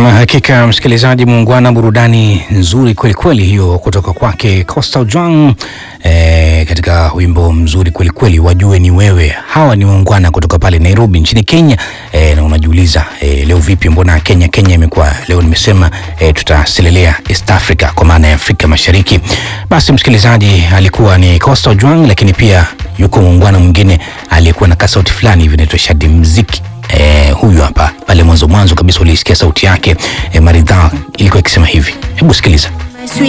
Nam, hakika msikilizaji muungwana, burudani nzuri kweli kweli hiyo kutoka kwake Coastal Jong e, katika wimbo mzuri kweli kweli, wajue ni wewe. Hawa ni muungwana kutoka pale Nairobi nchini Kenya e, na unajiuliza e, leo vipi, mbona Kenya Kenya imekuwa leo? Nimesema e, tutaselelea East Africa kwa maana ya Afrika Mashariki. Basi msikilizaji, alikuwa ni Coastal Jong, lakini pia yuko muungwana mwingine aliyekuwa na kasauti fulani hivi inaitwa Shadi Mziki. Eh, huyu hapa pale mwanzo mwanzo kabisa ulisikia sauti yake eh, maridhaa ilikuwa ikisema hivi. Hebu sikiliza.